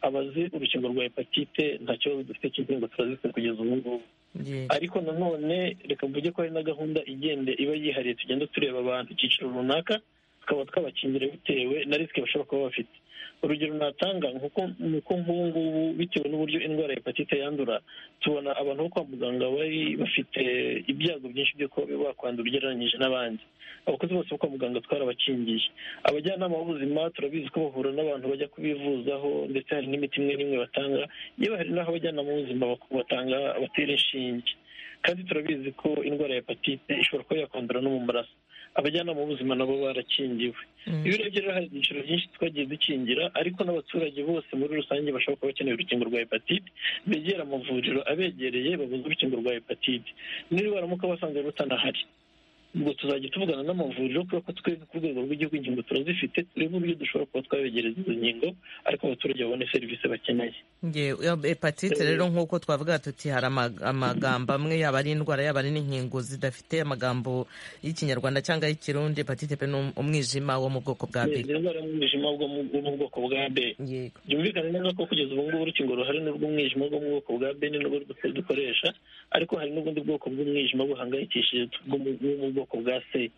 abazi urukingo rwa hepatite nta kibazo dufite cy'inkingo turazifite kugeza ubu ngubu ariko nanone reka mvuge ko hari na gahunda igende iba yihariye tugenda tureba abantu icyiciro runaka tukaba twabakingira bitewe na risike bashobora kuba bafite urugero natanga ni uko nk'ubu ngubu bitewe n'uburyo indwara ya hepatite yandura tubona abantu bo kwa muganga bari bafite ibyago byinshi byo kuba bakwandura ugereranyije n'abandi abakozi bose bo kwa muganga twarabakingiye abajyanama b'ubuzima turabizi ko bahura n'abantu bajya kubivuzaho ndetse hari n'imiti imwe n'imwe batanga yewe hari n'aho abajyanama b'ubuzima batanga batera inshinge kandi turabizi ko indwara ya hepatite ishobora kuba yakwandura no mu maraso abajyanama b'ubuzima nabo barakingiwe iyo urebye rero hari ibyiciro byinshi twagiye dukingira ariko n'abaturage bose muri rusange bashobora kuba bakeneye urukingo rwa hepatite begera amavuriro abegereye babuze urukingo rwa hepatite niba baramuka basanze rutanahari ubwo tuzajya tuvugana n'amavuriro kubera ko twebwe ku rwego rw'igihugu ingingo turazifite turebe uburyo dushobora kuba twabegereza izo nkingo ariko abaturage babone serivisi bakeneye Nge- hepatite rero nk'uko twavuga tuti hari ama- amagambo amwe yaba ari indwara yaba ari n'inkingo zidafite amagambo y'ikinyarwanda cyangwa y'ikirundi hepatite pe ni um- umwijima wo mu bwoko bwa ni b indwara y'umwijima bwo mu bwo mu bwoko bwa b yego byumvikane neza ko kugeza ubu ngubu urukingo ruhari ni urw'umwijima bwo mu bwoko bwa b ni nubwo du- dukoresha ariko hari n'ubundi bwoko bw'umwijima buhangayikishije bwo mu bwo mu bwoko bwa c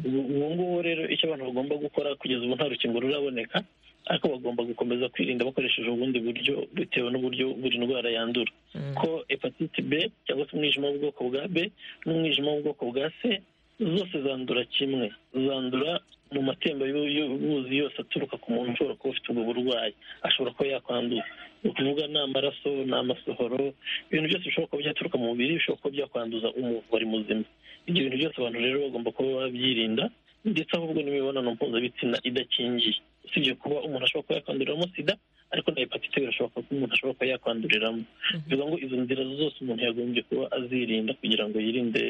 ubu ubu ngubu rero icyo abantu bagomba gukora kugeza ubu nta rukingo ruraboneka ariko bagomba gukomeza kwirinda bakoresheje ubundi buryo bitewe n'uburyo buri ndwara yandura ko hepatite b cyangwa se umwijima w'ubwoko bwa b n'umwijima w'ubwoko bwa c zose zandura kimwe zandura mu matemba y'ubuzi yose aturuka ku muntu ushobora kuba ufite ubwo burwayi ashobora kuba yakwandura ni ukuvuga ni amaraso ni amasohoro ibintu byose bishobora kuba byaturuka mu mubiri bishobora kuba byakwanduza umuntu wari muzima ibyo bintu byose abantu rero bagomba kuba babyirinda ndetse ahubwo n'imibonano mpuzabitsina idakingiye usibye kuba umuntu ashobora kuba yakwanduriramo sida ariko na hepatite birashoboka ko umuntu ashobora kuba yakwanduriramo bivuga ngo izo nzira zose umuntu yagombye kuba azirinda kugira ngo yirinde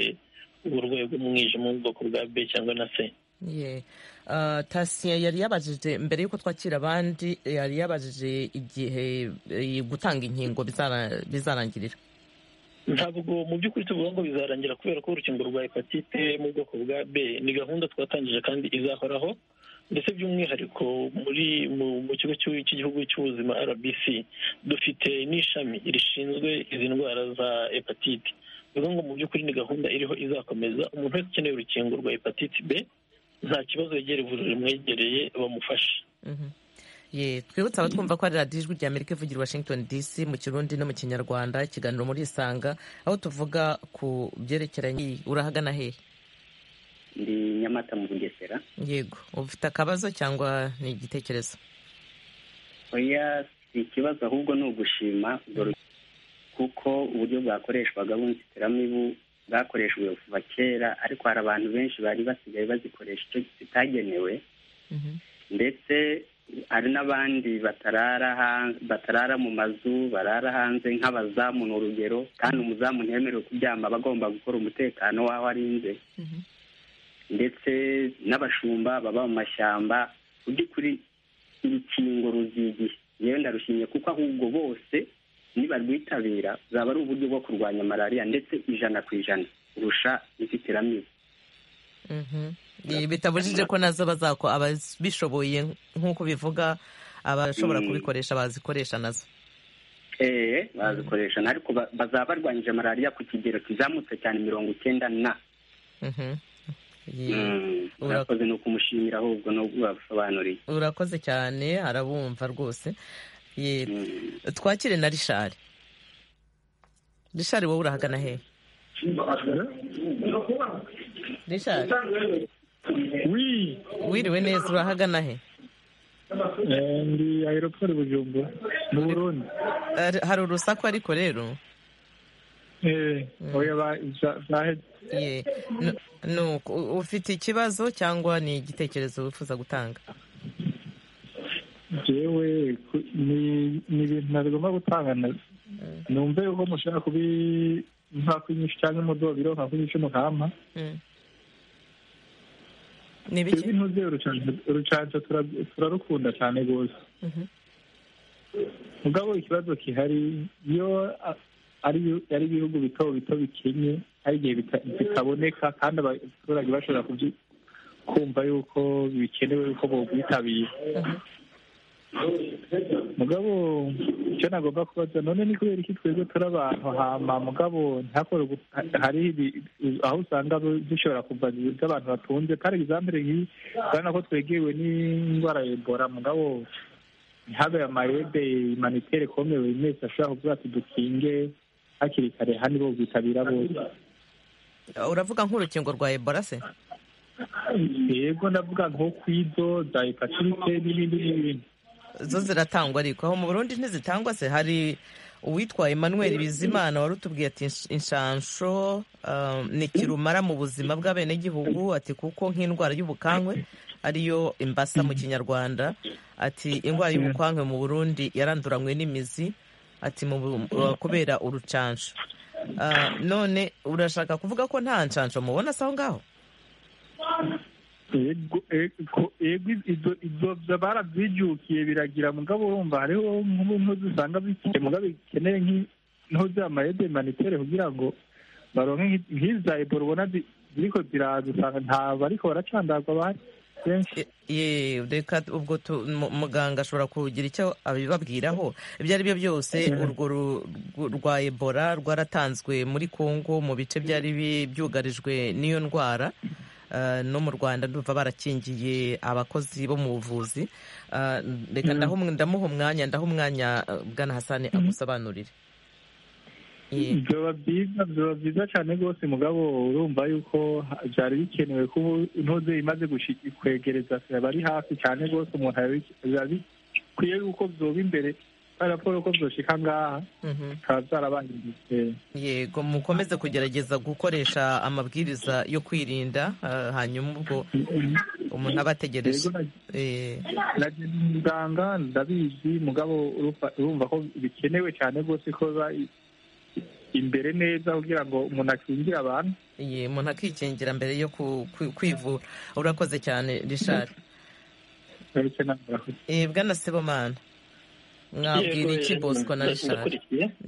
uburwayi bw'umwijima mu bwoko bwa b cyangwa na c Ye. Ah, Tasiya yari yabajije mbere y'uko twakira abandi yari yabajije igihe eh, gutanga inkingo bizara- bizarangirira ntabwo mu by'ukuri tuvuga ngo bizarangira kubera ko urukingo rwa hepatite mu bwoko bwa b ni gahunda twatangije kandi izahoraho ndetse by'umwihariko muri mu, mu kigo cy'u- cy'igihugu cy'ubuzima rbc dufite n'ishami rishinzwe izi ndwara za hepatite bivuga ngo mu by'ukuri ni gahunda iriho izakomeza umuntu wese ukeneye urukingo rwa hepatite b nta kibazo yegera ivuriro rimwegereye bamufashe Mhm. Ye, twibutse abatwumva ko ari radiyo ijwi rya amerika ivugira i washington dc mu kirundi no mu kinyarwanda ikiganiro muri isanga aho tuvuga ku byerekeranye urahagana hehe ndi nyamata mu bugesera yego ufite akabazo cyangwa ni igitekerezo oya si ikibazo ahubwo ni ugushima urwo rukingo. kuko uburyo bwakoreshwaga bw'inzitiramibu bwakoreshejwe kuva kera ariko hari abantu benshi bari basigaye bazikoresha icyo zitagenewe Mhm. ndetse hari n'abandi batarara ha- batarara mu mazu barara hanze nk'abazamu ni urugero kandi umuzamu ntiyemerewe kuryama aba agomba gukora umutekano w'aho arinze ndetse n'abashumba baba mu mashyamba mu by'ukuri urukingo ruzigiye yewe ndarushimye kuko ahubwo bose nibarwitabira zaba ari uburyo bwo kurwanya malariya ndetse ijana ku ijana kurusha inzitiramibu Mhm. Ye, bitabujije ko nazo bazako ababishoboye nk'uko bivuga abashobora Mm. kubikoresha bazikoresha nazo eee bazikoresha ariko ba- bazaba barwanyije malariya ku kigero kizamutse cyane mirongo icyenda na Mhm. Ye. Mm, urakoze ni ukumushimira ahubwo no kubasobanurira urakoze cyane arabumva rwose Ye, Mm. twakire na rishari rishari wowe urahagana hehe rishari wi wiriwe neza urahagana he eh, ndi aeroport bujumbura mu burundi Ari- hari urusaku ariko rero eh oya ba za- zaheze Ye. Nu- nuko, u- ufite ikibazo cyangwa ni igitekerezo wifuza gutanga jewe ku- ni ni ibintu ntagomba gutangana numve uko mushaka kubi nka kwinyisha cyangwa umudobiro nka kwinyisha umuhama Mm. ni twebwe ibiki intuze urucanca tura- turarukunda cyane rwose Mhm. mugabo ikibazo gihari iyo a- ari ibihu- ari ibihugu bito bito bikenye hari igihe bita- bitaboneka kandi abaturage bashobora kubyi- kumva yuko bikenewe yuko bobwitabira mugabo icyo nagomba kubaza none ni kubera iki twebwe turi abantu hama mugabo ntihakore ugu- ha- hari ibi- aho usanga bu- zishobora kuva z'abantu batunze par exemple nk'iyi urabona ko twegewe n'indwara ya ebola mugabo ntihabe amayede humanitaire kome buri wese ashobora kuvuga ati dukinge hakiri kare hano bo bwitabira bose uravuga nk'urukingo rwa ebola se yego ndavuga nko kwizo za hepatite n'ibindi n'ibindi zo ziratangwa ariko aho mu burundi ntizitangwa se hari uwitwaye emmanuel bizimana wari utubwiye ati inshansho ni kirumara mu buzima bw'abenegihugu ati kuko nk'indwara y'ubukangwe ariyo imbasa mu kinyarwanda ati indwara y'ubukangwe mu burundi yaranduranywe n'imizi ati kubera urucansho none urashaka kuvuga ko nta nshansho mubona se aho ngaho yego ibyo barabyijukiye biragira mugabo urumva hariho nk'umuntu usanga bikiye mugabo bikeneye nk'aho byamaye demanitere kugira ngo baronke nk'iza ebora ubona ziriko ziraza usanga ntabwo ariko baracandagwa abandi reka ubwo muganga ashobora kugira icyo abibabwiraho ibyo ari byo byose urwo rwa ebola rwaratanzwe muri congo mu bice byari byugarijwe n'iyo ndwara no mu rwanda ndumva barakingiye abakozi bo mu buvuzi reka ndamuha umwanya ndaha umwanya bwana hasani amusobanurire byaba byiza byaba byiza cyane rwose mugabo urumva yuko byari bikenewe ko intoze imaze kwegereza sida bari hafi cyane rwose umuntu biba bikwiye yuko byoba imbere raporo ko byoshika ngaha bikaba byarabangiriye yego mukomeze kugerageza gukoresha amabwiriza yo kwirinda hanyuma ubwo umuntu aba ategereje nagenda umuganga ndabizi mugabo urumva ko bikenewe cyane rwose ko imbere neza kugira ngo umuntu akingire abantu iyi umuntu akikingira mbere yo kwivura urakoze cyane richard bwana sebomana mwabwira iki bosco na richard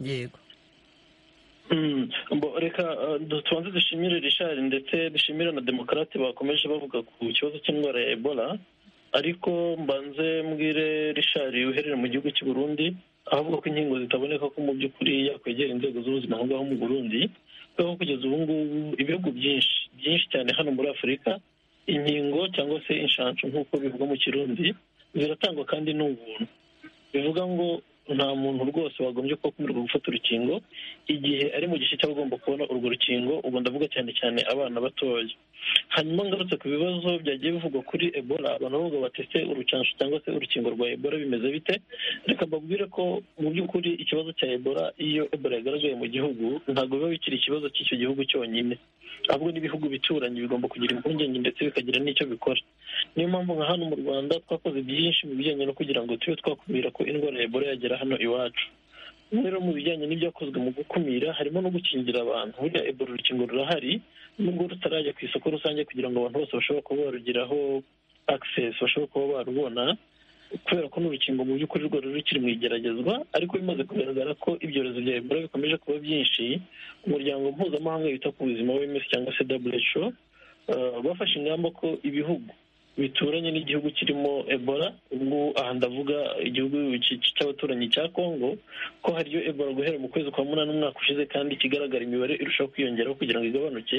yego reka tubanze dushimire richard ndetse dushimire na demokarate bakomeje bavuga ku kibazo cy'indwara ya ebola ariko mbanze mbwire richard uherera mu gihugu cy'u Burundi avuga ko inkingo zitaboneka ko mu by'ukuri yakwegera inzego z'ubuzima aho ngaho mu burundi kuko kugeza ubu ngubu ibihugu byinshi byinshi cyane hano muri afurika inkingo cyangwa se inshanshu nk'uko bivugwa mu kirundi ziratangwa kandi ni ubuntu bivuga ngo nta muntu rwose wagombye kuba akomerwa gufata urukingo igihe ari mu gice cy'aba agomba kubona urwo rukingo ubu ndavuga cyane cyane abana batoya hanyuma ngarutse ku bibazo byagiye bivugwa kuri ebola abantu bavuga batese urucansho cyangwa se urukingo rwa ebola bimeze bite reka mbabwire ko mu by'ukuri ikibazo cya ebola iyo ebola yagaragaye mu gihugu ntabwo biba bikiri ikibazo cy'icyo gihugu cyonyine ahubwo n'ibihugu bituranyi bigomba kugira impungenge ndetse bikagira n'icyo bikora niyo mpamvu nka hano mu rwanda twakoze byinshi mu bijyanye no kugira ngo tube twakumira ko indwara ya ebola yagera hano iwacu rero mu bijyanye n'ibyakozwe mu gukumira harimo no gukingira abantu burya ebola urukingo rurahari nubwo rutarajya ku isoko rusange kugira ngo abantu bose bashobora kuba barugeraho akisesi bashobora kuba barubona kubera ko n'urukingo mu by'ukuri rwari rukiri mu igeragezwa ariko bimaze kugaragara ko ibyorezo bya ebola bikomeje kuba byinshi umuryango mpuzamahanga wita ku buzima w'imisi cyangwa se who bafashe ingamba ko ibihugu bituranye n'igihugu kirimo ebola ubwo aha ndavuga igihugu cy'abaturanyi cya congo ko hariyo ebola guhera mu kwezi kwa munani umwaka ushize kandi kigaragara imibare irushaho kwiyongeraho kugira ngo igabanuke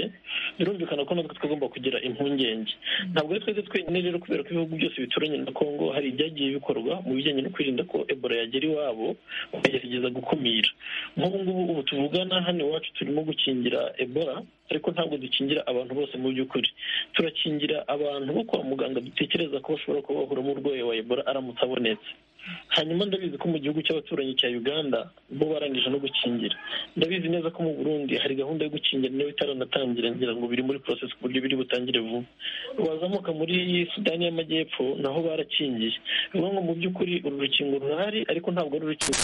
birumvikana ko natwe tugomba kugira impungenge ntabwo ari twese twenyine rero kubera ko ibihugu byose bituranye na congo hari ibyagiye bikorwa mu bijyanye no kwirinda ko ebola yagera iwabo bakagerageza gukumira nk'ubu ngubu ubu tuvugana hano iwacu turimo gukingira ebola ariko ntabwo dukingira abantu bose mu by'ukuri turakingira abantu bo kwa muganga dutekereza ko bashobora kuba bahura n'urwayi wa ebola aramutse abonetse hanyuma ndabizi ko mu gihugu cy'abaturanyi cya uganda bo barangije no gukingira ndabizi neza ko mu burundi hari gahunda yo gukingira nayo itaranatangira ngira ngo biri muri porosesi ku buryo biri butangire vuba wazamuka muri sudani y'amajyepfo naho barakingiye bivuga ngo mu by'ukuri uru rukingo rurahari ariko ntabwo ari urukingo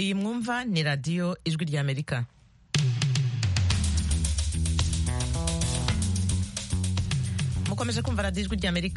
iyi mwumva ni radiyo ijwi ry'amerika mukomeje kumva radiyo ijwi ry'amerika